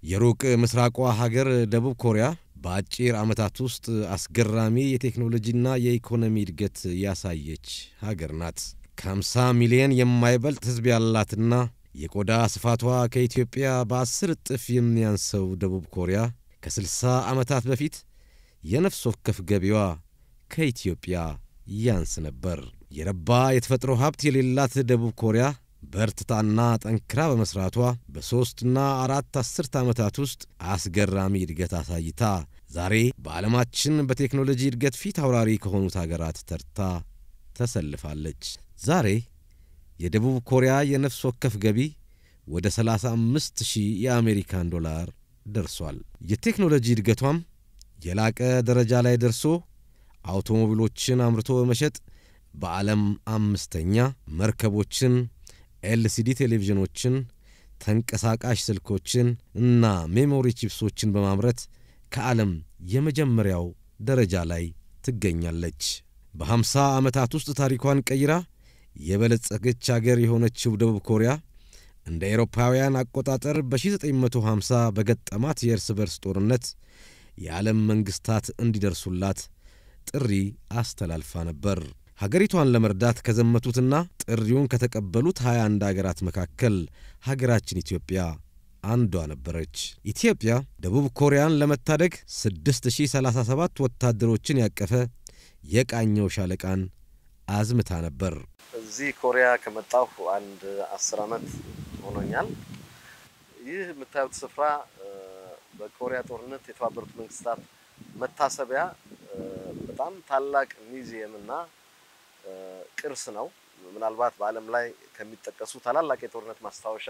የሩቅ ምስራቋ ሀገር ደቡብ ኮሪያ በአጭር ዓመታት ውስጥ አስገራሚ የቴክኖሎጂና የኢኮኖሚ እድገት ያሳየች ሀገር ናት። ከ50 ሚሊዮን የማይበልጥ ሕዝብ ያላትና የቆዳ ስፋቷ ከኢትዮጵያ በአስር እጥፍ የሚያንሰው ደቡብ ኮሪያ ከ60 ዓመታት በፊት የነፍስ ወከፍ ገቢዋ ከኢትዮጵያ ያንስ ነበር። የረባ የተፈጥሮ ሀብት የሌላት ደቡብ ኮሪያ በርትታና ጠንክራ በመሥራቷ በሦስትና አራት አስርት ዓመታት ውስጥ አስገራሚ እድገት አሳይታ ዛሬ በዓለማችን በቴክኖሎጂ እድገት ፊት አውራሪ ከሆኑት አገራት ተርታ ተሰልፋለች። ዛሬ የደቡብ ኮሪያ የነፍስ ወከፍ ገቢ ወደ 35 ሺህ የአሜሪካን ዶላር ደርሷል። የቴክኖሎጂ እድገቷም የላቀ ደረጃ ላይ ደርሶ አውቶሞቢሎችን አምርቶ በመሸጥ በዓለም አምስተኛ፣ መርከቦችን፣ ኤልሲዲ ቴሌቪዥኖችን፣ ተንቀሳቃሽ ስልኮችን እና ሜሞሪ ቺፕሶችን በማምረት ከዓለም የመጀመሪያው ደረጃ ላይ ትገኛለች። በሀምሳ ዓመታት ውስጥ ታሪኳን ቀይራ የበለጸገች አገር የሆነችው ደቡብ ኮሪያ እንደ ኤሮፓውያን አቆጣጠር በ1950 በገጠማት የእርስ በርስ ጦርነት የዓለም መንግሥታት እንዲደርሱላት ጥሪ አስተላልፋ ነበር። ሀገሪቷን ለመርዳት ከዘመቱትና ጥሪውን ከተቀበሉት 21 አገራት መካከል ሀገራችን ኢትዮጵያ አንዷ ነበረች። ኢትዮጵያ ደቡብ ኮሪያን ለመታደግ 6037 ወታደሮችን ያቀፈ የቃኘው ሻለቃን አዝምታ ነበር። እዚህ ኮሪያ ከመጣሁ አንድ አስር ዓመት ሆኖኛል። ይህ የምታዩት ስፍራ በኮሪያ ጦርነት የተባበሩት መንግስታት መታሰቢያ በጣም ታላቅ ሚዚየም እና ቅርስ ነው። ምናልባት በዓለም ላይ ከሚጠቀሱ ታላላቅ የጦርነት ማስታወሻ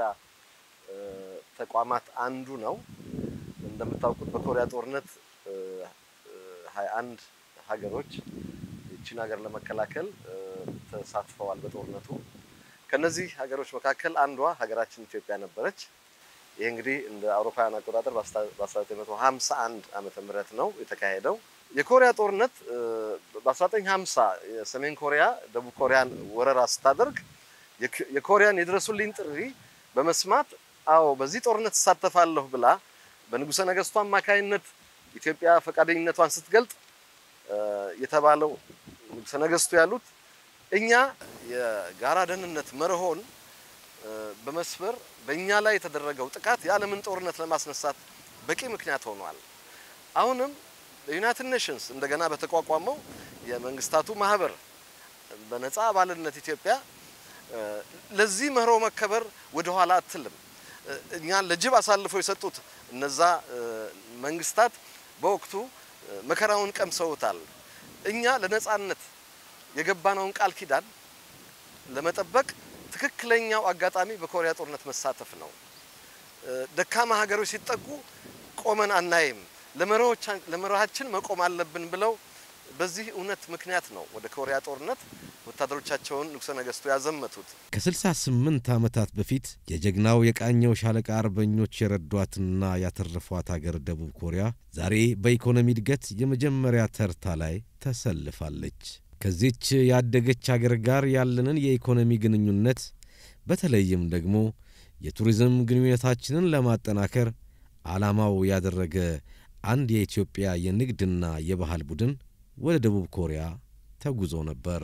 ተቋማት አንዱ ነው። እንደምታውቁት በኮሪያ ጦርነት ሀያ አንድ ሀገሮች ይችን ሀገር ለመከላከል ተሳትፈዋል በጦርነቱ። ከነዚህ ሀገሮች መካከል አንዷ ሀገራችን ኢትዮጵያ ነበረች። ይህ እንግዲህ እንደ አውሮፓውያን አቆጣጠር በ1951 ዓመተ ምህረት ነው የተካሄደው። የኮሪያ ጦርነት በ1950 የሰሜን ኮሪያ ደቡብ ኮሪያን ወረራ ስታደርግ የኮሪያን የድረሱልኝ ጥሪ በመስማት አዎ በዚህ ጦርነት እሳተፋለሁ ብላ በንጉሠ ነገሥቱ አማካይነት ኢትዮጵያ ፈቃደኝነቷን ስትገልጥ የተባለው ንጉሠ ነገሥቱ ያሉት እኛ የጋራ ደህንነት መርሆን በመስበር በእኛ ላይ የተደረገው ጥቃት የዓለምን ጦርነት ለማስነሳት በቂ ምክንያት ሆኗል። አሁንም በዩናይትድ ኔሽንስ እንደገና በተቋቋመው የመንግስታቱ ማህበር በነፃ አባልነት ኢትዮጵያ ለዚህ መርሆ መከበር ወደኋላ አትልም። እኛን ለጅብ አሳልፈው የሰጡት እነዛ መንግስታት በወቅቱ መከራውን ቀምሰውታል። እኛ ለነፃነት የገባነውን ቃል ኪዳን ለመጠበቅ ትክክለኛው አጋጣሚ በኮሪያ ጦርነት መሳተፍ ነው። ደካማ ሀገሮች ሲጠቁ ቆመን አናይም፣ ለመርሃችን መቆም አለብን ብለው በዚህ እውነት ምክንያት ነው ወደ ኮሪያ ጦርነት ወታደሮቻቸውን ንጉሠ ነገሥቱ ያዘመቱት። ከ68 ዓመታት በፊት የጀግናው የቃኘው ሻለቃ አርበኞች የረዷትና ያተረፏት አገር ደቡብ ኮሪያ ዛሬ በኢኮኖሚ እድገት የመጀመሪያ ተርታ ላይ ተሰልፋለች። ከዚች ያደገች አገር ጋር ያለንን የኢኮኖሚ ግንኙነት በተለይም ደግሞ የቱሪዝም ግንኙነታችንን ለማጠናከር ዓላማው ያደረገ አንድ የኢትዮጵያ የንግድና የባህል ቡድን ወደ ደቡብ ኮሪያ ተጉዞ ነበር።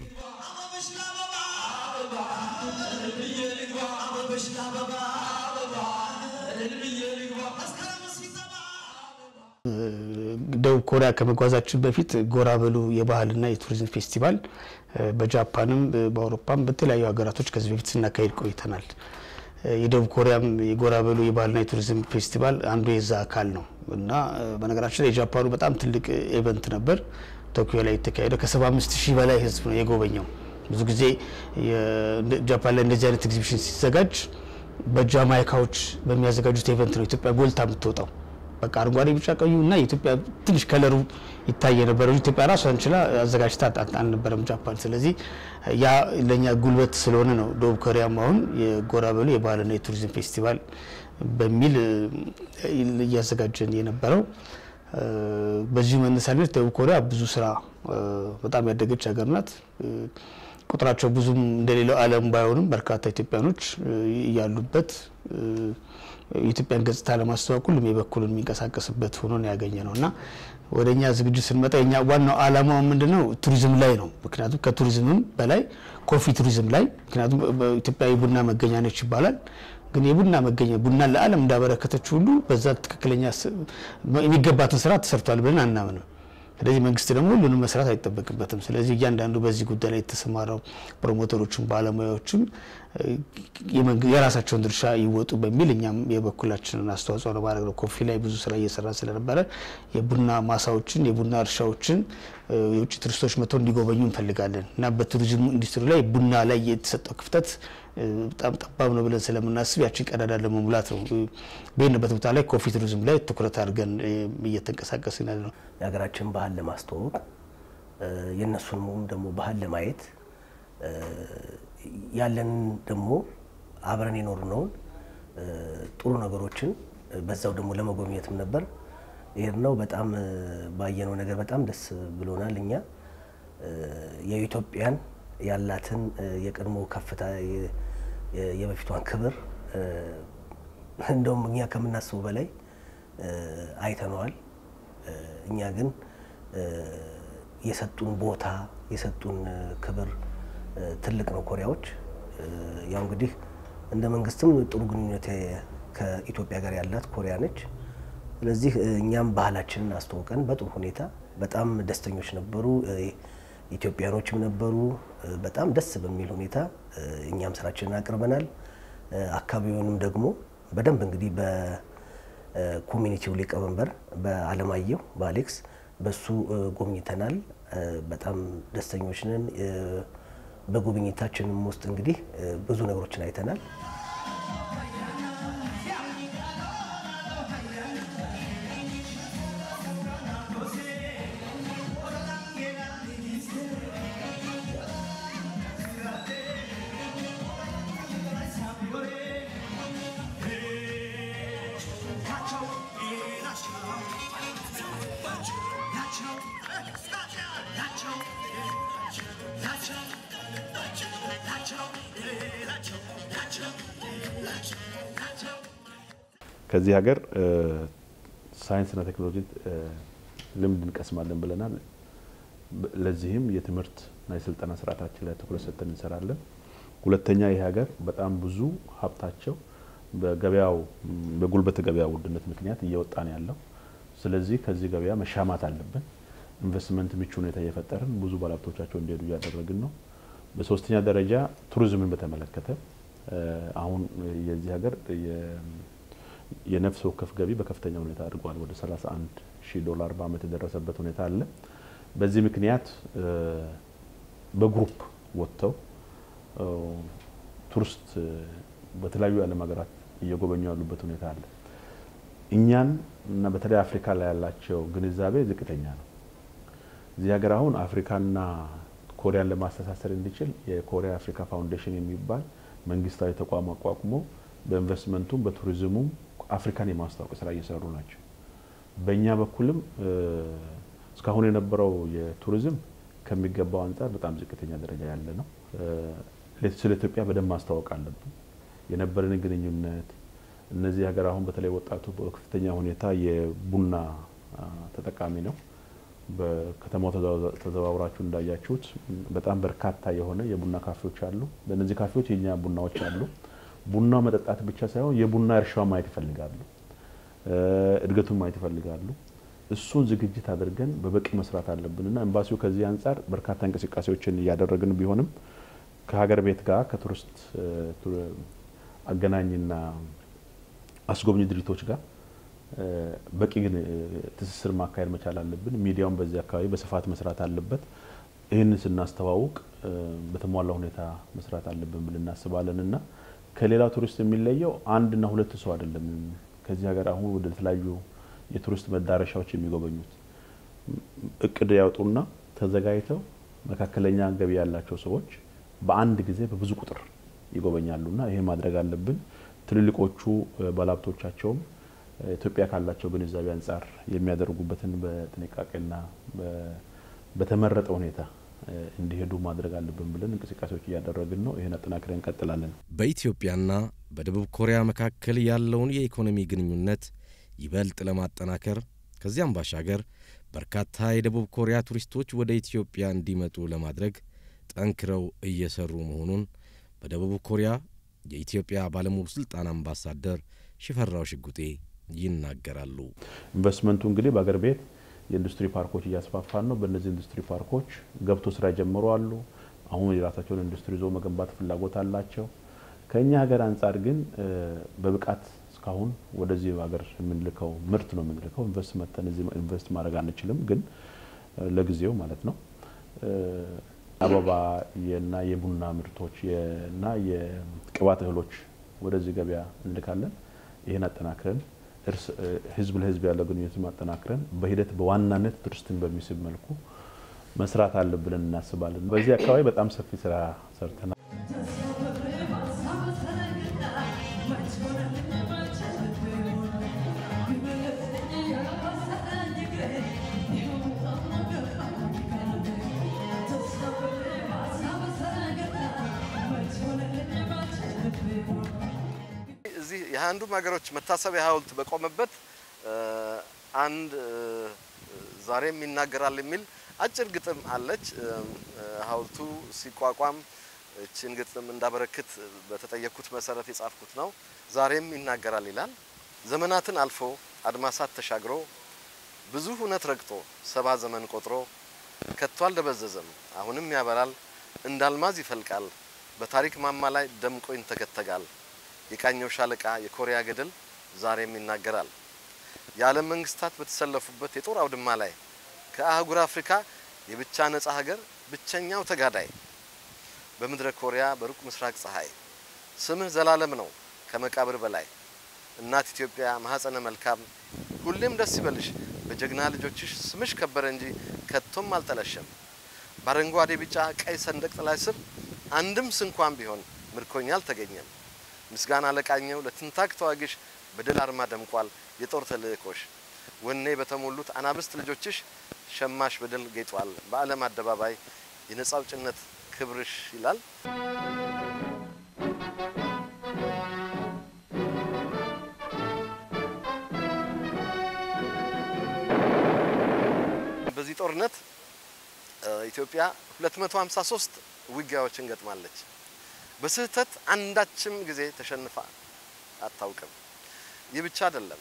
ደቡብ ኮሪያ ከመጓዛችን በፊት ጎራ በሉ የባህልና የቱሪዝም ፌስቲቫል በጃፓንም በአውሮፓም በተለያዩ ሀገራቶች ከዚህ በፊት ስናካሄድ ቆይተናል። የደቡብ ኮሪያም የጎራ በሉ የባህልና የቱሪዝም ፌስቲቫል አንዱ የዛ አካል ነው እና በነገራችን ላይ የጃፓኑ በጣም ትልቅ ኢቨንት ነበር። ቶኪዮ ላይ የተካሄደው ከ75 ሺህ በላይ ህዝብ ነው የጎበኘው። ብዙ ጊዜ ጃፓን ላይ እንደዚህ አይነት ኤግዚቢሽን ሲዘጋጅ በጃማይካዎች በሚያዘጋጁት ኢቨንት ነው ኢትዮጵያ ጎልታ የምትወጣው። በቃ አረንጓዴ፣ ቢጫ፣ ቀዩ እና የኢትዮጵያ ትንሽ ከለሩ ይታይ የነበረ ኢትዮጵያ ራሷን ችላ አዘጋጅታ አልነበረም ጃፓን። ስለዚህ ያ ለእኛ ጉልበት ስለሆነ ነው ደቡብ ኮሪያም አሁን የጎራ በሉ የባህልና የቱሪዝም ፌስቲቫል በሚል እያዘጋጀን የነበረው። በዚሁ መነሳነት ደቡብ ኮሪያ ብዙ ስራ በጣም ያደገች ሀገር ናት። ቁጥራቸው ብዙም እንደሌላው ዓለም ባይሆንም በርካታ ኢትዮጵያኖች ያሉበት የኢትዮጵያን ገጽታ ለማስተዋወቅ ሁሉም የበኩሉን የሚንቀሳቀስበት ሆኖ ነው ያገኘ ነው እና ወደ እኛ ዝግጅት ስንመጣ የኛ ዋናው ዓላማው ምንድን ነው? ቱሪዝም ላይ ነው። ምክንያቱም ከቱሪዝምም በላይ ኮፊ ቱሪዝም ላይ ምክንያቱም ኢትዮጵያ የቡና መገኛ ነች ይባላል። ግን የቡና መገኛ ቡና ለዓለም እንዳበረከተች ሁሉ በዛ ትክክለኛ የሚገባትን ስራ ተሰርቷል ብለን አናምንም። ስለዚህ መንግስት ደግሞ ሁሉንም መስራት አይጠበቅበትም። ስለዚህ እያንዳንዱ በዚህ ጉዳይ ላይ የተሰማራው ፕሮሞተሮችም ባለሙያዎችም የራሳቸውን ድርሻ ይወጡ በሚል እኛም የበኩላችንን አስተዋጽኦ ለማድረግ ነው። ኮፊ ላይ ብዙ ስራ እየሰራ ስለነበረ የቡና ማሳዎችን፣ የቡና እርሻዎችን የውጭ ቱሪስቶች መጥተው እንዲጎበኙ እንፈልጋለን እና በቱሪዝሙ ኢንዱስትሪ ላይ ቡና ላይ የተሰጠው ክፍተት በጣም ጠባብ ነው ብለን ስለምናስብ ያችን ቀዳዳ ለመሙላት ነው በሄንበት ቦታ ላይ ኮፊ ቱሪዝም ላይ ትኩረት አድርገን እየተንቀሳቀስን ያለ ነው። የሀገራችን ባህል ለማስተዋወቅ የእነሱንም ደግሞ ባህል ለማየት ያለንን ደግሞ አብረን የኖርነውን ጥሩ ነገሮችን በዛው ደግሞ ለመጎብኘትም ነበር ይሄድ ነው። በጣም ባየነው ነገር በጣም ደስ ብሎናል። እኛ የኢትዮጵያን ያላትን የቀድሞ ከፍታ የበፊቷን ክብር እንደውም እኛ ከምናስበው በላይ አይተነዋል። እኛ ግን የሰጡን ቦታ የሰጡን ክብር ትልቅ ነው። ኮሪያዎች ያው እንግዲህ እንደ መንግስትም ጥሩ ግንኙነት ከኢትዮጵያ ጋር ያላት ኮሪያ ነች። ስለዚህ እኛም ባህላችንን አስተዋውቀን በጥሩ ሁኔታ በጣም ደስተኞች ነበሩ። ኢትዮጵያኖችም ነበሩ። በጣም ደስ በሚል ሁኔታ እኛም ስራችንን አቅርበናል። አካባቢውንም ደግሞ በደንብ እንግዲህ በኮሚኒቲው ሊቀመንበር በአለማየሁ በአሌክስ በሱ ጎብኝተናል። በጣም ደስተኞች ነን። በጉብኝታችንም ውስጥ እንግዲህ ብዙ ነገሮችን አይተናል። ከዚህ ሀገር ሳይንስና ቴክኖሎጂ ልምድ እንቀስማለን ብለናል። ለዚህም የትምህርትና የስልጠና ስርዓታችን ላይ ትኩረት ሰጥተን እንሰራለን። ሁለተኛ ይህ ሀገር በጣም ብዙ ሀብታቸው በገበያው በጉልበት ገበያ ውድነት ምክንያት እየወጣ ነው ያለው። ስለዚህ ከዚህ ገበያ መሻማት አለብን። ኢንቨስትመንት ምቹ ሁኔታ እየፈጠርን ብዙ ባለሀብቶቻቸው እንዲሄዱ እያደረግን ነው። በሶስተኛ ደረጃ ቱሪዝምን በተመለከተ አሁን የዚህ ሀገር የነፍስ ወከፍ ገቢ በከፍተኛ ሁኔታ አድርጓል። ወደ 31 ሺህ ዶላር በአመት የደረሰበት ሁኔታ አለ። በዚህ ምክንያት በግሩፕ ወጥተው ቱሪስት በተለያዩ የዓለም ሀገራት እየጎበኙ ያሉበት ሁኔታ አለ። እኛን እና በተለይ አፍሪካ ላይ ያላቸው ግንዛቤ ዝቅተኛ ነው። እዚህ ሀገር አሁን አፍሪካና ኮሪያን ለማስተሳሰር እንዲችል የኮሪያ አፍሪካ ፋውንዴሽን የሚባል መንግስታዊ ተቋም አቋቁሞ በኢንቨስትመንቱም በቱሪዝሙም አፍሪካን የማስታወቅ ስራ እየሰሩ ናቸው። በእኛ በኩልም እስካሁን የነበረው የቱሪዝም ከሚገባው አንጻር በጣም ዝቅተኛ ደረጃ ያለ ነው። ስለ ኢትዮጵያ በደንብ ማስታወቅ አለብን። የነበረንን ግንኙነት እነዚህ ሀገር አሁን በተለይ ወጣቱ በከፍተኛ ሁኔታ የቡና ተጠቃሚ ነው። በከተማው ተዘዋውራችሁ እንዳያችሁት በጣም በርካታ የሆነ የቡና ካፌዎች አሉ። በእነዚህ ካፌዎች የኛ ቡናዎች አሉ። ቡናው መጠጣት ብቻ ሳይሆን የቡና እርሻው ማየት ይፈልጋሉ፣ እድገቱን ማየት ይፈልጋሉ። እሱን ዝግጅት አድርገን በበቂ መስራት አለብን እና ኤምባሲው ከዚህ አንጻር በርካታ እንቅስቃሴዎችን እያደረግን ቢሆንም ከሀገር ቤት ጋር ከቱሪስት አገናኝና አስጎብኝ ድርጅቶች ጋር በቂ ግን ትስስር ማካሄድ መቻል አለብን። ሚዲያውን በዚህ አካባቢ በስፋት መስራት አለበት። ይህንን ስናስተዋውቅ በተሟላ ሁኔታ መስራት አለብን ብለን እናስባለን እና ከሌላው ቱሪስት የሚለየው አንድና ሁለት ሰው አይደለም። ከዚህ ሀገር አሁን ወደ ተለያዩ የቱሪስት መዳረሻዎች የሚጎበኙት እቅድ ያወጡና ተዘጋጅተው መካከለኛ ገቢ ያላቸው ሰዎች በአንድ ጊዜ በብዙ ቁጥር ይጎበኛሉና ይሄ ማድረግ አለብን። ትልልቆቹ ባለሀብቶቻቸውም ኢትዮጵያ ካላቸው ግንዛቤ አንጻር የሚያደርጉበትን በጥንቃቄና በተመረጠ ሁኔታ እንዲሄዱ ማድረግ አለብን ብለን እንቅስቃሴዎች እያደረግን ነው። ይህን አጠናክረን እንቀጥላለን። በኢትዮጵያና በደቡብ ኮሪያ መካከል ያለውን የኢኮኖሚ ግንኙነት ይበልጥ ለማጠናከር ከዚያም ባሻገር በርካታ የደቡብ ኮሪያ ቱሪስቶች ወደ ኢትዮጵያ እንዲመጡ ለማድረግ ጠንክረው እየሰሩ መሆኑን በደቡብ ኮሪያ የኢትዮጵያ ባለሙሉ ስልጣን አምባሳደር ሽፈራው ሽጉጤ ይናገራሉ። ኢንቨስትመንቱ እንግዲህ በአገር ቤት የኢንዱስትሪ ፓርኮች እያስፋፋን ነው። በእነዚህ ኢንዱስትሪ ፓርኮች ገብቶ ስራ የጀመሩ አሉ። አሁን የራሳቸውን ኢንዱስትሪ ይዞ መገንባት ፍላጎት አላቸው። ከእኛ ሀገር አንጻር ግን በብቃት እስካሁን ወደዚህ ሀገር የምንልከው ምርት ነው የምንልከው። ኢንቨስት መተን እዚህ ኢንቨስት ማድረግ አንችልም፣ ግን ለጊዜው ማለት ነው አበባ እና የቡና ምርቶች እና የቅባት እህሎች ወደዚህ ገበያ እንልካለን። ይህን አጠናክረን ህዝብ ለህዝብ ያለው ግንኙነት ማጠናክረን በሂደት በዋናነት ቱሪስትን በሚስብ መልኩ መስራት አለብን ብለን እናስባለን። በዚህ አካባቢ በጣም ሰፊ ስራ ሰርተናል። እዚህ የአንዱም ሀገሮች መታሰቢያ ሐውልት በቆመበት አንድ ዛሬም ይናገራል የሚል አጭር ግጥም አለች። ሐውልቱ ሲቋቋም እችን ግጥም እንዳበረክት በተጠየቅኩት መሰረት የጻፍኩት ነው። ዛሬም ይናገራል ይላል። ዘመናትን አልፎ አድማሳት ተሻግሮ ብዙ እውነት ረግጦ ሰባ ዘመን ቆጥሮ ከቶ አልደበዘዘም አሁንም ያበራል እንዳልማዝ ይፈልቃል በታሪክ ማማ ላይ ደምቆ ይንተገተጋል። የቃኘው ሻለቃ የኮሪያ ገድል ዛሬም ይናገራል። የዓለም መንግስታት በተሰለፉበት የጦር አውድማ ላይ ከአህጉር አፍሪካ የብቻ ነጻ ሀገር ብቸኛው ተጋዳይ በምድረ ኮሪያ በሩቅ ምስራቅ ፀሐይ ስምህ ዘላለም ነው ከመቃብር በላይ እናት ኢትዮጵያ ማህፀነ መልካም ሁሌም ደስ ይበልሽ በጀግና ልጆችሽ ስምሽ ከበረ እንጂ ከቶም አልጠለሸም። በአረንጓዴ ቢጫ ቀይ ሰንደቅ ጥላ ስር አንድም ስንኳን ቢሆን ምርኮኛ አልተገኘም። ምስጋና ለቃኘው ለትንታግ ተዋጊሽ በድል አርማ ደምቋል የጦር ተልእኮሽ። ወኔ በተሞሉት አናብስት ልጆችሽ ሸማሽ በድል ጌጧል በዓለም አደባባይ የነጻ አውጭነት ክብርሽ ይላል። በዚህ ጦርነት ኢትዮጵያ 253 ውጊያዎችን ገጥማለች። በስህተት አንዳችም ጊዜ ተሸንፋ አታውቅም። ይህ ብቻ አይደለም።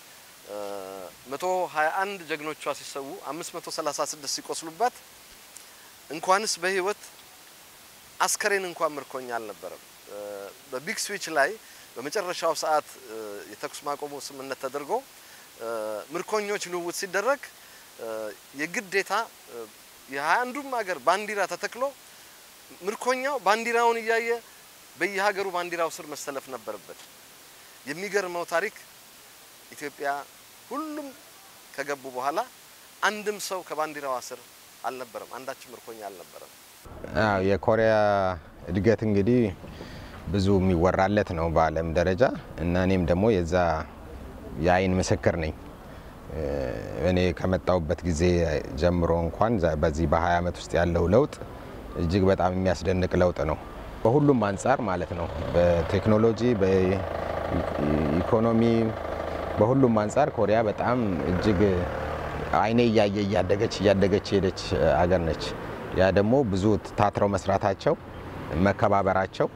121 ጀግኖቿ ሲሰዉ 536 ሲቆስሉባት እንኳንስ በህይወት አስከሬን እንኳን ምርኮኛ አልነበረም። በቢግ ስዊች ላይ በመጨረሻው ሰዓት የተኩስ ማቆሙ ስምምነት ተደርጎ ምርኮኞች ልውውጥ ሲደረግ የግዴታ የሀያ አንዱም ሀገር ባንዲራ ተተክሎ ምርኮኛው ባንዲራውን እያየ በየሀገሩ ባንዲራው ስር መሰለፍ ነበረበት። የሚገርመው ታሪክ ኢትዮጵያ ሁሉም ከገቡ በኋላ አንድም ሰው ከባንዲራዋ ስር አልነበረም፣ አንዳችም ምርኮኛ አልነበረም። አዎ የኮሪያ እድገት እንግዲህ ብዙ የሚወራለት ነው በዓለም ደረጃ እና እኔም ደግሞ የዛ የአይን ምስክር ነኝ። እኔ ከመጣሁበት ጊዜ ጀምሮ እንኳን በዚህ በ20 ዓመት ውስጥ ያለው ለውጥ እጅግ በጣም የሚያስደንቅ ለውጥ ነው። በሁሉም አንጻር ማለት ነው። በቴክኖሎጂ፣ በኢኮኖሚ፣ በሁሉም አንጻር ኮሪያ በጣም እጅግ አይኔ እያየ እያደገች እያደገች የሄደች አገር ነች። ያ ደግሞ ብዙ ታትረው መስራታቸው፣ መከባበራቸው፣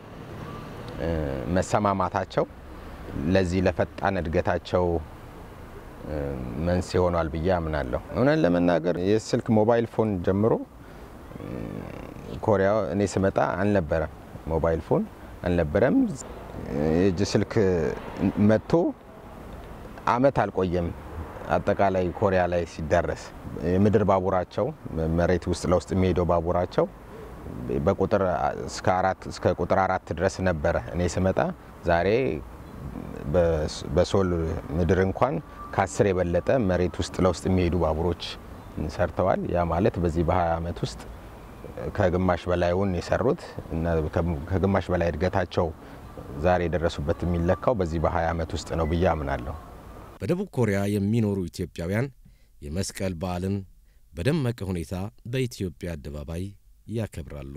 መሰማማታቸው ለዚህ ለፈጣን እድገታቸው መንስኤ ሆኗል ብዬ አምናለሁ። እውነት ለመናገር የስልክ ሞባይል ፎን ጀምሮ ኮሪያ እኔ ስመጣ አልነበረም፣ ሞባይል ፎን አልነበረም። የእጅ ስልክ መጥቶ አመት አልቆየም። አጠቃላይ ኮሪያ ላይ ሲዳረስ የምድር ባቡራቸው መሬት ውስጥ ለውስጥ የሚሄደው ባቡራቸው በቁጥር እስከ አራት እስከ ቁጥር አራት ድረስ ነበረ እኔ ስመጣ። ዛሬ በሶል ምድር እንኳን ከአስር የበለጠ መሬት ውስጥ ለውስጥ የሚሄዱ ባቡሮች ሰርተዋል። ያ ማለት በዚህ በ20 ዓመት ውስጥ ከግማሽ በላይውን የሰሩት እና ከግማሽ በላይ እድገታቸው ዛሬ የደረሱበት የሚለካው በዚህ በ20 ዓመት ውስጥ ነው ብዬ አምናለሁ። በደቡብ ኮሪያ የሚኖሩ ኢትዮጵያውያን የመስቀል በዓልን በደመቀ ሁኔታ በኢትዮጵያ አደባባይ ያከብራሉ።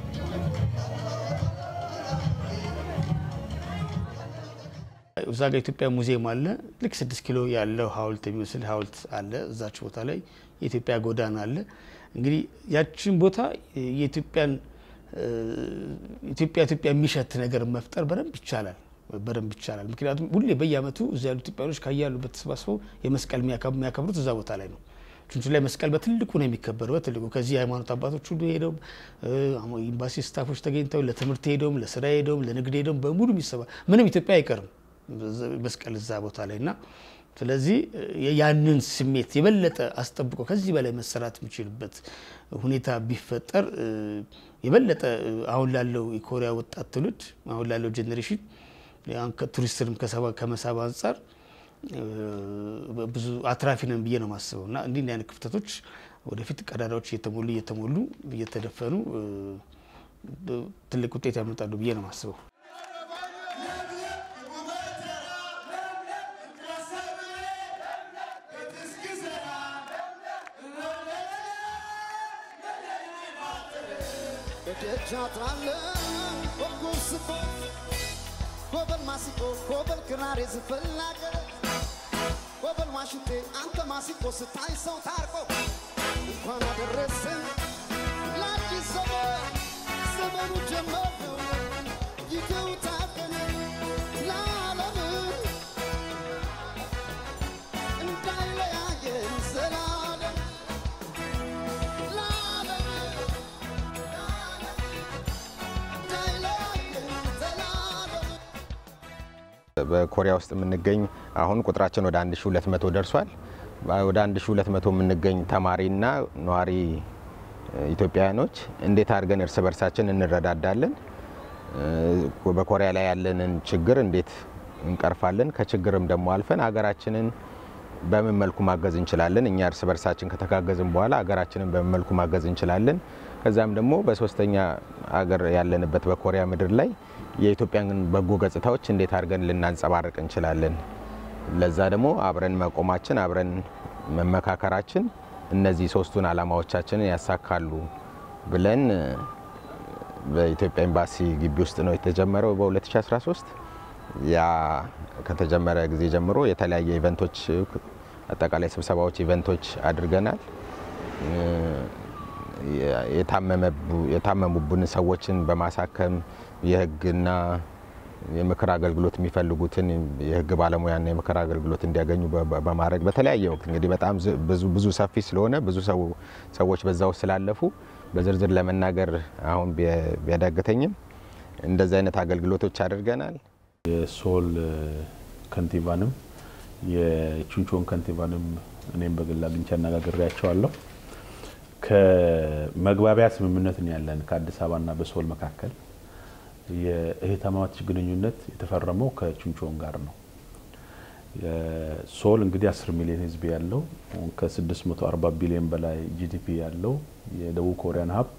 እዛ ጋር ኢትዮጵያ ሙዚየም አለ። ልክ ስድስት ኪሎ ያለው ሐውልት የሚመስል ሐውልት አለ። እዛች ቦታ ላይ የኢትዮጵያ ጎዳና አለ። እንግዲህ ያችን ቦታ የኢትዮጵያን ኢትዮጵያ ኢትዮጵያ የሚሸት ነገር መፍጠር በደንብ ይቻላል በደንብ ይቻላል። ምክንያቱም ሁሌ በየዓመቱ እዚ ያሉ ኢትዮጵያኖች ከያሉበት ተሰባስበው የመስቀል የሚያከብሩት እዛ ቦታ ላይ ነው። ቹንቹ ላይ መስቀል በትልቁ ነው የሚከበረው። በትልቁ ከዚህ የሃይማኖት አባቶች ሁሉ ሄደው ኤምባሲ ስታፎች ተገኝተው ለትምህርት ሄደውም ለስራ ሄደውም ለንግድ ሄደውም በሙሉ የሚሰባ ምንም ኢትዮጵያ አይቀርም መስቀል እዛ ቦታ ላይ እና ስለዚህ ያንን ስሜት የበለጠ አስጠብቆ ከዚህ በላይ መሰራት የሚችልበት ሁኔታ ቢፈጠር የበለጠ አሁን ላለው የኮሪያ ወጣት ትውልድ አሁን ላለው ጄኔሬሽን ቱሪስትንም ከመሳብ አንጻር ብዙ አትራፊ ነን ብዬ ነው የማስበው እና እንዲህ አይነት ክፍተቶች ወደፊት ቀዳዳዎች እየተሞሉ እየተሞሉ እየተደፈኑ ትልቅ ውጤት ያመጣሉ ብዬ ነው የማስበው። ኮበል ማሲቆ ኮበል ክራሬ ዝፈላገረ ኮበል ዋሽንቴ አንተ ማሲቆ ስታይ ሰው ታርቆ እንኳን አደረሰን ለአዲስ ዘመን ዘመኑ ጀመር ነው ጊዜው ታደነ ለዓለም እንዳይለያየን ዘላለም ለዓለም እንዳይለያየን ዘላለም በኮሪያ ውስጥ የምንገኝ አሁን ቁጥራችን ወደ 1200 ደርሷል። ወደ 1200 የምንገኝ ተማሪና ነዋሪ ኢትዮጵያውያኖች እንዴት አድርገን እርስ በርሳችን እንረዳዳለን፣ በኮሪያ ላይ ያለንን ችግር እንዴት እንቀርፋለን፣ ከችግርም ደግሞ አልፈን ሀገራችንን በምን መልኩ ማገዝ እንችላለን፣ እኛ እርስ በርሳችን ከተጋገዝን በኋላ ሀገራችንን በምን መልኩ ማገዝ እንችላለን፣ ከዛም ደግሞ በሶስተኛ ሀገር ያለንበት በኮሪያ ምድር ላይ የኢትዮጵያን በጎ ገጽታዎች እንዴት አድርገን ልናንጸባርቅ እንችላለን። ለዛ ደግሞ አብረን መቆማችን አብረን መመካከራችን እነዚህ ሶስቱን ዓላማዎቻችንን ያሳካሉ ብለን በኢትዮጵያ ኤምባሲ ግቢ ውስጥ ነው የተጀመረው በ2013 ያ ከተጀመረ ጊዜ ጀምሮ የተለያየ ኢቨንቶች አጠቃላይ ስብሰባዎች ኢቨንቶች አድርገናል። የታመሙብን ሰዎችን በማሳከም የሕግና የምክር አገልግሎት የሚፈልጉትን የሕግ ባለሙያና የምክር አገልግሎት እንዲያገኙ በማድረግ በተለያየ ወቅት እንግዲህ በጣም ብዙ ብዙ ሰፊ ስለሆነ ብዙ ሰዎች በዛ ውስጥ ስላለፉ በዝርዝር ለመናገር አሁን ቢያዳግተኝም እንደዚህ አይነት አገልግሎቶች አድርገናል። የሶል ከንቲባንም የቹንቾን ከንቲባንም እኔም በግል አግኝቼ አነጋግሬያቸዋለሁ። ከመግባቢያ ስምምነት ነው ያለን ከአዲስ አበባና በሶል መካከል የእህትማማች ግንኙነት የተፈረመው ከቹንቾን ጋር ነው። ሶል እንግዲህ 10 ሚሊዮን ህዝብ ያለው ከ640 ቢሊዮን በላይ ጂዲፒ ያለው የደቡብ ኮሪያን ሀብት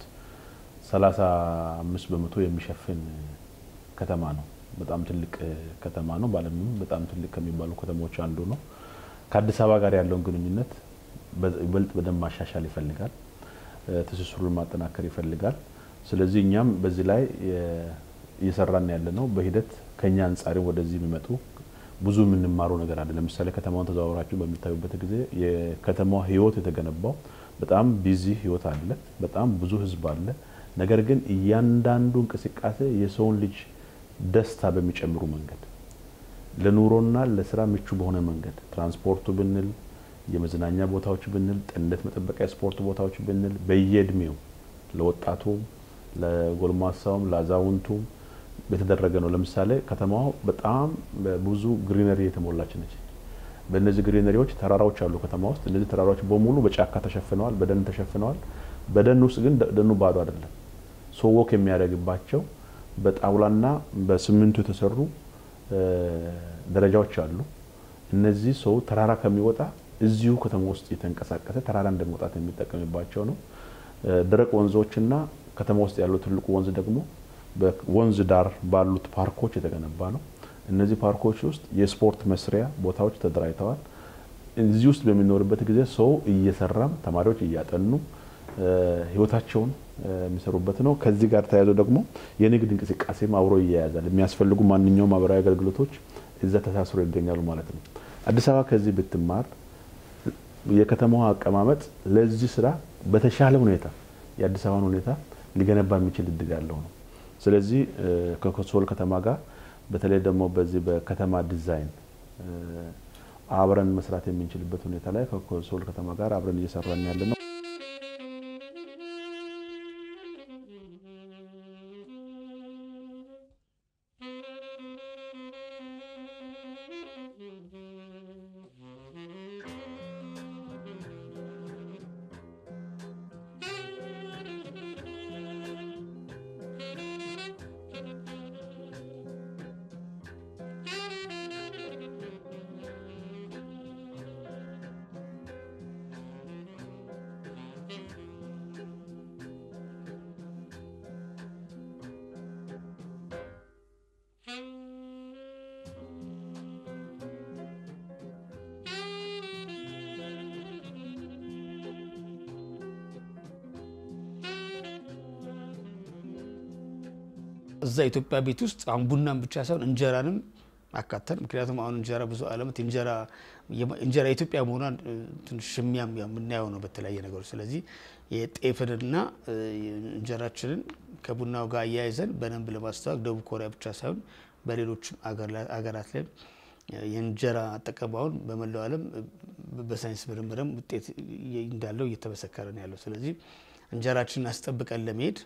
35 በመቶ የሚሸፍን ከተማ ነው። በጣም ትልቅ ከተማ ነው። በዓለምም በጣም ትልቅ ከሚባሉ ከተሞች አንዱ ነው። ከአዲስ አበባ ጋር ያለውን ግንኙነት ይበልጥ በደንብ ማሻሻል ይፈልጋል። ትስስሩን ማጠናከር ይፈልጋል። ስለዚህ እኛም በዚህ ላይ እየሰራን ያለ ነው። በሂደት ከኛ አንጻርም ወደዚህ የሚመጡ ብዙ የምንማረው ነገር አለ። ለምሳሌ ከተማውን ተዘዋውራችሁ በሚታዩበት ጊዜ የከተማዋ ህይወት የተገነባው በጣም ቢዚ ህይወት አለ። በጣም ብዙ ህዝብ አለ። ነገር ግን እያንዳንዱ እንቅስቃሴ የሰውን ልጅ ደስታ በሚጨምሩ መንገድ ለኑሮና ለስራ ምቹ በሆነ መንገድ ትራንስፖርቱ ብንል፣ የመዝናኛ ቦታዎች ብንል፣ ጤንነት መጠበቂያ ስፖርት ቦታዎች ብንል በየእድሜው ለወጣቱም፣ ለጎልማሳውም፣ ለአዛውንቱም የተደረገ ነው። ለምሳሌ ከተማዋ በጣም ብዙ ግሪነሪ የተሞላች ነች። በእነዚህ ግሪነሪዎች ተራራዎች አሉ ከተማ ውስጥ። እነዚህ ተራራዎች በሙሉ በጫካ ተሸፍነዋል፣ በደን ተሸፍነዋል። በደን ውስጥ ግን ደኑ ባዶ አይደለም። ሰው ወክ የሚያደርግባቸው በጣውላና በሲሚንቶ የተሰሩ ደረጃዎች አሉ። እነዚህ ሰው ተራራ ከሚወጣ እዚሁ ከተማ ውስጥ የተንቀሳቀሰ ተራራ እንደመውጣት የሚጠቀምባቸው ነው። ደረቅ ወንዞችና ከተማ ውስጥ ያለው ትልቁ ወንዝ ደግሞ በወንዝ ዳር ባሉት ፓርኮች የተገነባ ነው። እነዚህ ፓርኮች ውስጥ የስፖርት መስሪያ ቦታዎች ተደራጅተዋል። እዚህ ውስጥ በሚኖርበት ጊዜ ሰው እየሰራም ተማሪዎች እያጠኑ ህይወታቸውን የሚሰሩበት ነው። ከዚህ ጋር ተያይዞ ደግሞ የንግድ እንቅስቃሴም አብሮ ይያያዛል። የሚያስፈልጉ ማንኛውም ማህበራዊ አገልግሎቶች እዛ ተሳስሮ ይገኛሉ ማለት ነው። አዲስ አበባ ከዚህ ብትማር የከተማዋ አቀማመጥ ለዚህ ስራ በተሻለ ሁኔታ የአዲስ አበባን ሁኔታ ሊገነባ የሚችል እድል ያለው ነው። ስለዚህ ከሶል ከተማ ጋር በተለይ ደግሞ በዚህ በከተማ ዲዛይን አብረን መስራት የምንችልበት ሁኔታ ላይ ከሶል ከተማ ጋር አብረን እየሰራን ያለ ነው። እዛ ኢትዮጵያ ቤት ውስጥ አሁን ቡናን ብቻ ሳይሆን እንጀራንም አካተን ምክንያቱም አሁን እንጀራ ብዙ ዓለማት እንጀራ እንጀራ የኢትዮጵያ መሆኗን ትንሽ ሽሚያም የምናየው ነው በተለያየ ነገሮች። ስለዚህ የጤፍንና እንጀራችንን ከቡናው ጋር አያይዘን በደንብ ለማስተዋወቅ ደቡብ ኮሪያ ብቻ ሳይሆን በሌሎችም አገራት ላይ የእንጀራ አጠቀማውን በመላው ዓለም በሳይንስ ምርምርም ውጤት እንዳለው እየተመሰከረ ነው ያለው። ስለዚህ እንጀራችንን አስጠብቀን ለመሄድ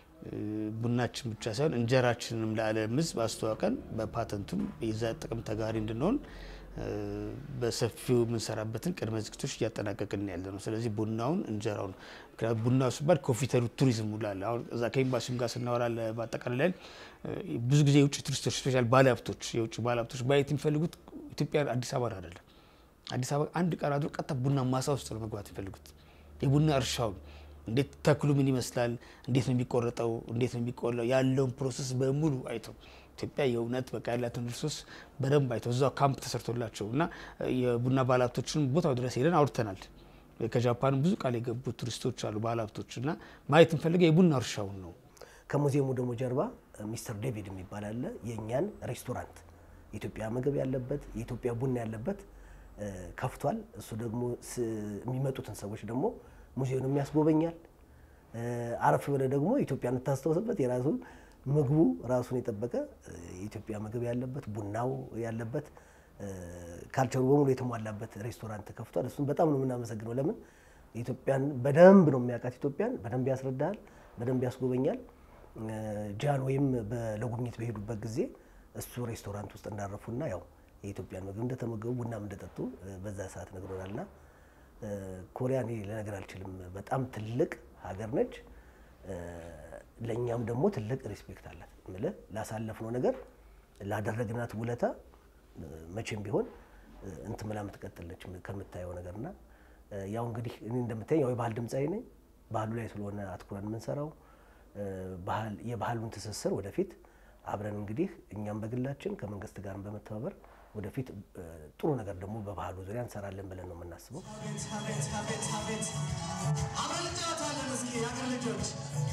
ቡናችን ብቻ ሳይሆን እንጀራችንንም ለዓለም ሕዝብ አስተዋውቀን በፓተንቱም የዛ ጥቅም ተጋሪ እንድንሆን በሰፊው የምንሰራበትን ቅድመ ዝግጅቶች እያጠናቀቅን ያለ ነው። ስለዚህ ቡናውን እንጀራውን ምክንያቱም ቡናው ሲባል ኮፊተሩ ቱሪዝም ውላለ አሁን እዛ ከኤምባሲም ጋር ስናወራ በአጠቃላይ ላይ ብዙ ጊዜ የውጭ ቱሪስቶች ስፔሻል ባለሀብቶች የውጭ ባለሀብቶች ማየት የሚፈልጉት ኢትዮጵያ አዲስ አበባ አይደለም። አዲስ አበባ አንድ ቀን አድሮ ቀጥታ ቡና ማሳ ውስጥ ነው መግባት የሚፈልጉት የቡና እርሻውን እንዴት ተክሉ ምን ይመስላል፣ እንዴት ነው የሚቆረጠው፣ እንዴት ነው የሚቆላው ያለውን ፕሮሰስ በሙሉ አይተው ኢትዮጵያ የእውነት በቃ ያላትን ሪሶርስ በደንብ አይተው እዛው ካምፕ ተሰርቶላቸው እና የቡና ባለሀብቶችን ቦታው ድረስ ሄደን አውርተናል። ከጃፓን ብዙ ቃል የገቡ ቱሪስቶች አሉ ባለሀብቶች እና ማየት እንፈልገው የቡና እርሻውን ነው። ከሙዚየሙ ደግሞ ጀርባ ሚስተር ዴቪድ የሚባል አለ። የእኛን ሬስቶራንት የኢትዮጵያ ምግብ ያለበት የኢትዮጵያ ቡና ያለበት ከፍቷል። እሱ ደግሞ የሚመጡትን ሰዎች ደግሞ ሙዚየሙንም ያስጎበኛል። አረፍ ብለ ደግሞ ኢትዮጵያ የምታስታውስበት የራሱ ምግቡ ራሱን የጠበቀ የኢትዮጵያ ምግብ ያለበት ቡናው ያለበት ካልቸሩ በሙሉ የተሟላበት ሬስቶራንት ከፍቷል። እሱም በጣም ነው የምናመሰግነው። ለምን ኢትዮጵያን በደንብ ነው የሚያውቃት። ኢትዮጵያን በደንብ ያስረዳል፣ በደንብ ያስጎበኛል። ጃን ወይም ለጉብኝት በሄዱበት ጊዜ እሱ ሬስቶራንት ውስጥ እንዳረፉና ያው የኢትዮጵያን ምግብ እንደተመገቡ ቡናም እንደጠጡ በዛ ሰዓት ነግሮናልና ኮሪያ እኔ ልነግር አልችልም። በጣም ትልቅ ሀገር ነች። ለእኛም ደግሞ ትልቅ ሪስፔክት አላት። ምልህ ላሳለፍነው ነገር ላደረግናት ውለታ መቼም ቢሆን እንትን ምላ የምትቀጥል ነች ከምታየው ነገርና ያው እንግዲህ እኔ እንደምታየኝ ያው የባህል ድምፃዊ ነኝ። ባህሉ ላይ ስለሆነ አትኩረን የምንሰራው የባህሉን ትስስር ወደፊት አብረን እንግዲህ እኛም በግላችን ከመንግስት ጋር በመተባበር ወደፊት ጥሩ ነገር ደግሞ በባህሉ ዙሪያ እንሰራለን ብለን ነው የምናስበው። አብረን እንጫወታለን። እስኪ የአገር ልጆች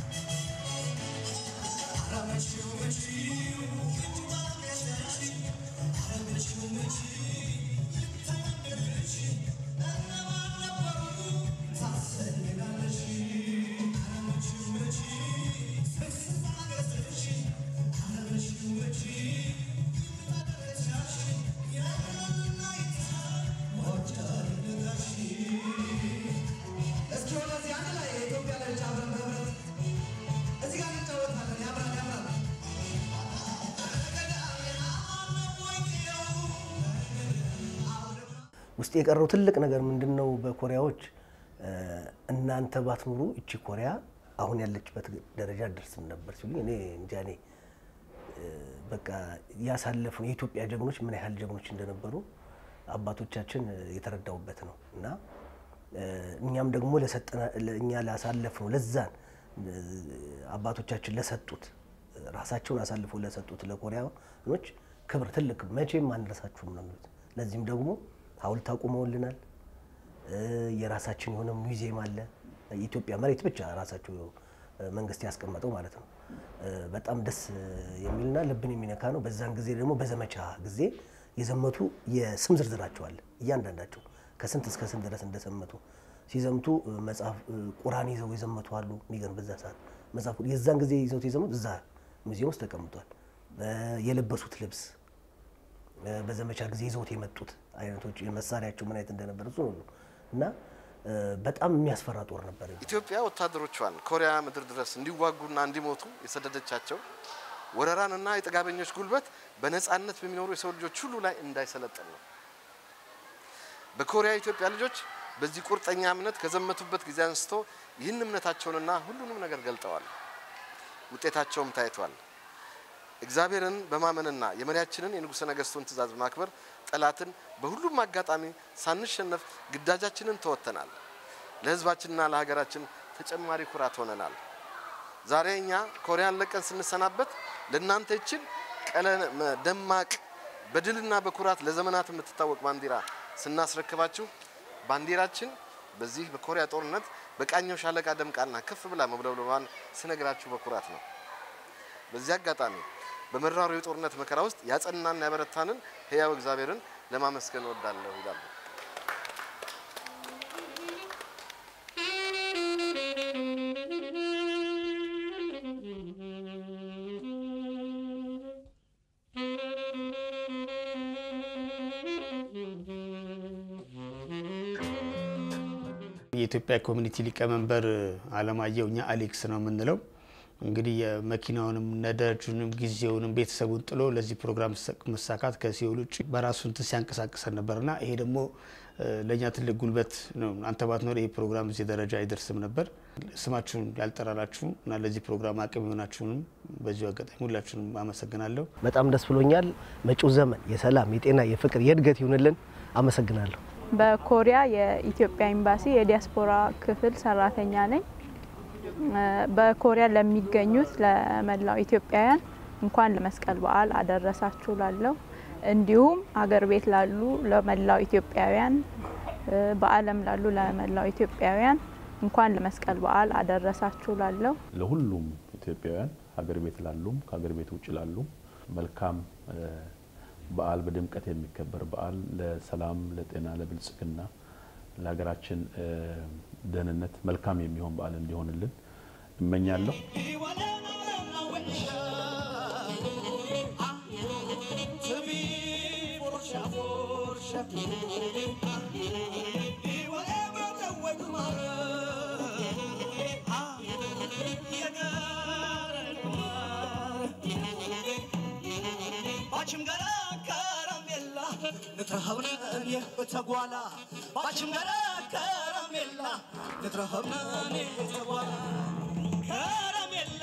እስኪ ወደዚህ አንድ ላይ የኢትዮጵያ ልጅ አብረን በህብረት እዚህ ጋር እንጫወታለን። ያምራል ያምራል። ውስጥ የቀረው ትልቅ ነገር ምንድን ነው? በኮሪያዎች እናንተ ባትኖሩ እቺ ኮሪያ አሁን ያለችበት ደረጃ አደርስም ነበር ሲሉ እኔ እንጃ እኔ በቃ ያሳለፍነው የኢትዮጵያ ጀግኖች ምን ያህል ጀግኖች እንደነበሩ አባቶቻችን የተረዳውበት ነው እና እኛም ደግሞ እኛ ላሳለፍነው ለዛን አባቶቻችን ለሰጡት ራሳቸውን አሳልፈው ለሰጡት ለኮሪያኖች ክብር ትልቅ መቼም አንረሳችሁም ነው የሚሉት። ለዚህም ደግሞ ሐውልት አቁመውልናል። የራሳችን የሆነ ሙዚየም አለ። የኢትዮጵያ መሬት ብቻ ራሳቸው መንግስት ያስቀመጠው ማለት ነው። በጣም ደስ የሚልና ልብን የሚነካ ነው። በዛን ጊዜ ደግሞ በዘመቻ ጊዜ የዘመቱ የስም ዝርዝራቸው አለ። እያንዳንዳቸው ከስንት እስከ ስንት ድረስ እንደዘመቱ ሲዘምቱ መጽሐፍ ቁርአን ይዘው የዘመቱ አሉ። የሚገርም በዛ ሰዓት መጽሐፍ የዛን ጊዜ ይዘውት የዘመቱ እዛ ሙዚየም ውስጥ ተቀምጧል። የለበሱት ልብስ በዘመቻ ጊዜ ይዘውት የመጡት አይነቶች መሳሪያቸው ምን አይነት እንደነበር እሱ ሁሉ እና በጣም የሚያስፈራ ጦር ነበር። ኢትዮጵያ ወታደሮቿን ኮሪያ ምድር ድረስ እንዲዋጉና እንዲሞቱ የሰደደቻቸው ወረራንና የጥጋበኞች ጉልበት በነጻነት በሚኖሩ የሰው ልጆች ሁሉ ላይ እንዳይሰለጥን ነው። በኮሪያ የኢትዮጵያ ልጆች በዚህ ቁርጠኛ እምነት ከዘመቱበት ጊዜ አንስቶ ይህን እምነታቸውንና ሁሉንም ነገር ገልጠዋል። ውጤታቸውም ታይቷል። እግዚአብሔርን በማመንና የመሪያችንን የንጉሠ ነገሥቱን ትእዛዝ በማክበር ጠላትን በሁሉም አጋጣሚ ሳንሸነፍ ግዳጃችንን ተወጥተናል። ለሕዝባችንና ለሀገራችን ተጨማሪ ኩራት ሆነናል። ዛሬ እኛ ኮሪያን ለቀን ስንሰናበት ለእናንተ ይችን ቀለም ደማቅ በድልና በኩራት ለዘመናት የምትታወቅ ባንዲራ ስናስረክባችሁ ባንዲራችን በዚህ በኮሪያ ጦርነት በቃኘው ሻለቃ ደምቃና ከፍ ብላ መውለብለቧን ስነግራችሁ በኩራት ነው። በዚህ አጋጣሚ በመራሩ የጦርነት መከራ ውስጥ ያጸናና ያበረታንን ሕያው እግዚአብሔርን ለማመስገን እወዳለሁ ይላሉ። የኢትዮጵያ ኮሚኒቲ ሊቀመንበር አለማየሁ እኛ አሌክስ ነው የምንለው። እንግዲህ የመኪናውንም ነዳጁንም ጊዜውንም ቤተሰቡን ጥሎ ለዚህ ፕሮግራም መሳካት ከሲኦል ውጭ በራሱ እንትን ሲያንቀሳቅሰን ነበርና ይሄ ደግሞ ለእኛ ትልቅ ጉልበት ነው። አንተ ባትኖር ይሄ ፕሮግራም እዚህ ደረጃ አይደርስም ነበር። ስማችሁን ያልጠራላችሁ እና ለዚህ ፕሮግራም አቅም የሆናችሁንም በዚሁ አጋጣሚ ሁላችሁንም አመሰግናለሁ። በጣም ደስ ብሎኛል። መጪው ዘመን የሰላም፣ የጤና፣ የፍቅር፣ የእድገት ይሁንልን። አመሰግናለሁ። በኮሪያ የኢትዮጵያ ኤምባሲ የዲያስፖራ ክፍል ሰራተኛ ነኝ። በኮሪያ ለሚገኙት ለመላው ኢትዮጵያውያን እንኳን ለመስቀል በዓል አደረሳችሁ ላለው እንዲሁም አገር ቤት ላሉ ለመላው ኢትዮጵያውያን በዓለም ላሉ ለመላው ኢትዮጵያውያን እንኳን ለመስቀል በዓል አደረሳችሁ ላለው ለሁሉም ኢትዮጵያውያን ሀገር ቤት ላሉም ከሀገር ቤት ውጭ ላሉም መልካም በዓል በድምቀት የሚከበር በዓል ለሰላም፣ ለጤና፣ ለብልጽግና ለሀገራችን ደህንነት መልካም የሚሆን በዓል እንዲሆንልን እመኛለሁ። ተጓላ ባችም ገረ ከረሜላ ንትረኸብነኔ ተጓላ ከረሜላ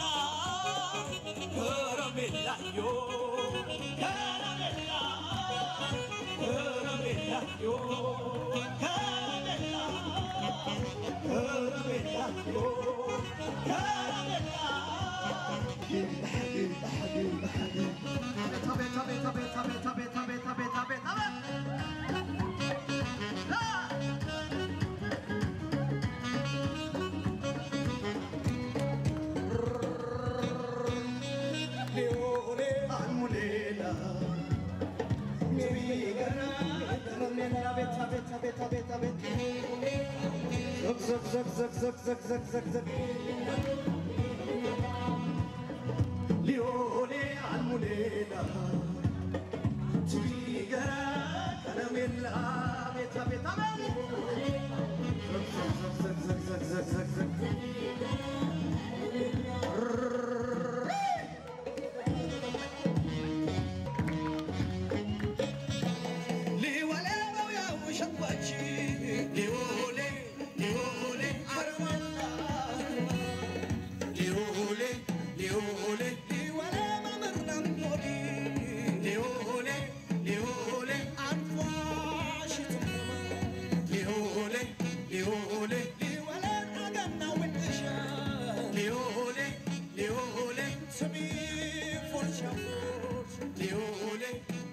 ከረሜላ ዮ ከረሜላ ከረሜላ ዮ ከረሜላ ከረሜላ ዮ ከረሜላ ቤታ ቤታ ቤታ ቤታ ቤታ ቤታ ቤታ ቤታ ሊዮኔ አልሙሌላ ቲገራ ቀለሜላ ቤታ ቤታ ሊወሌው ያው ሸባች ሊዮሌ ሊዮሌ አርማላ ሊዮሌ ሊዮሌ ሊወሌ መምርናም ሞዲ ሊዮሌ ሊዮሌ አንፏሽትማ ሊዮሌ ሊዮሌ ሊወሌ አገና ውድሻ ሊዮሌ ሊዮሌ ስሚ ፎርሻ ሊዮሌ